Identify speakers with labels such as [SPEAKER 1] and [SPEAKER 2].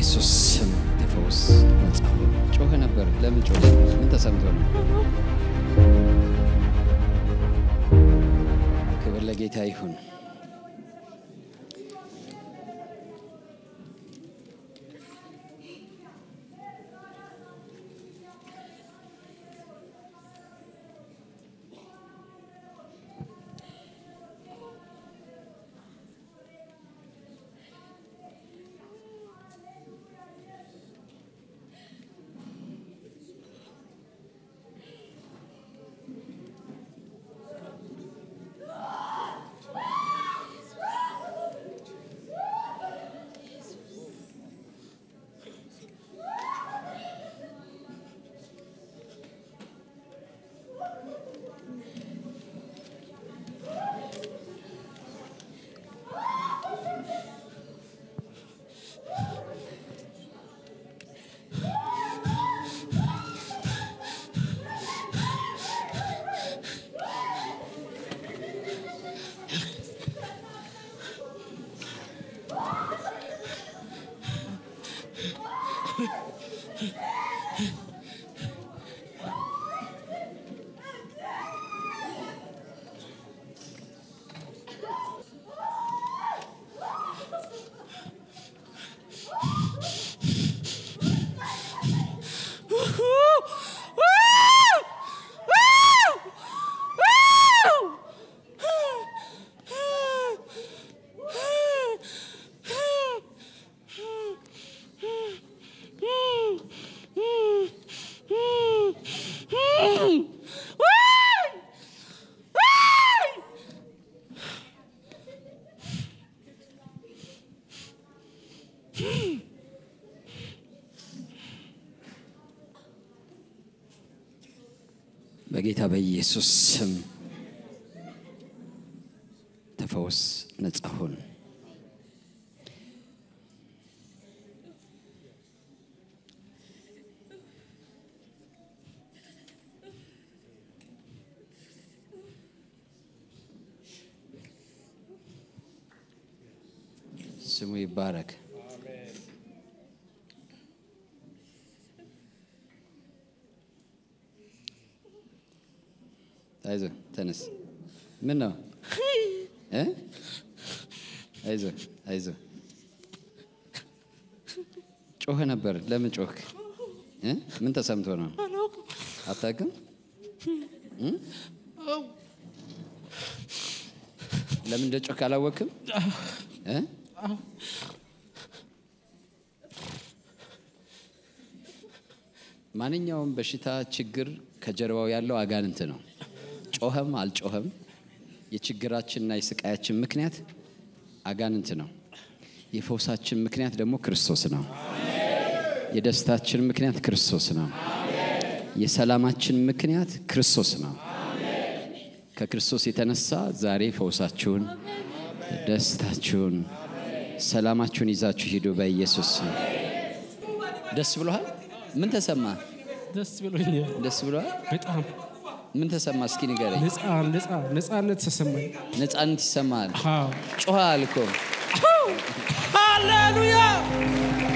[SPEAKER 1] በኢየሱስ ስም ተፈውስ፣ ነጻ ሁን። ጮኸ ነበር። ለምን ጮኸ? ምን ተሰምቶ ነው? ክብር ለጌታ ይሁን። በጌታ በኢየሱስ ስም ተፈውስ፣ ነጻ ሁን። ስሙ ይባረክ። አይዞ ተነስ። ምን ነው እ አይዞ አይዞ ጮኸ ነበር። ለምን ጮክ? እ ምን ተሰምቶ ነው? አታውቅም? እ? ለምን እንደ ጮክ አላወቅም? እ? ማንኛውም በሽታ ችግር ከጀርባው ያለው አጋንንት ነው። ጮኸም አልጮኸም የችግራችንና የስቃያችን ምክንያት አጋንንት ነው። የፈውሳችን ምክንያት ደግሞ ክርስቶስ ነው። የደስታችን ምክንያት ክርስቶስ ነው። የሰላማችን ምክንያት ክርስቶስ ነው። ከክርስቶስ የተነሳ ዛሬ ፈውሳችሁን፣ ደስታችሁን፣ ሰላማችሁን ይዛችሁ ሂዱ በኢየሱስ ስም። ደስ ብሎሃል? ምን ተሰማ?
[SPEAKER 2] ደስ ብሎኛል
[SPEAKER 1] ደስ ብሎሃል?
[SPEAKER 2] በጣም
[SPEAKER 1] ምን ተሰማ? እስኪ ንገረኝ።
[SPEAKER 2] ነፃ ነፃ ነፃነት ተሰማኝ።
[SPEAKER 1] ነፃነት ይሰማሃል?
[SPEAKER 2] አዎ
[SPEAKER 1] ጮኸሃል እኮ
[SPEAKER 2] ሃሌሉያ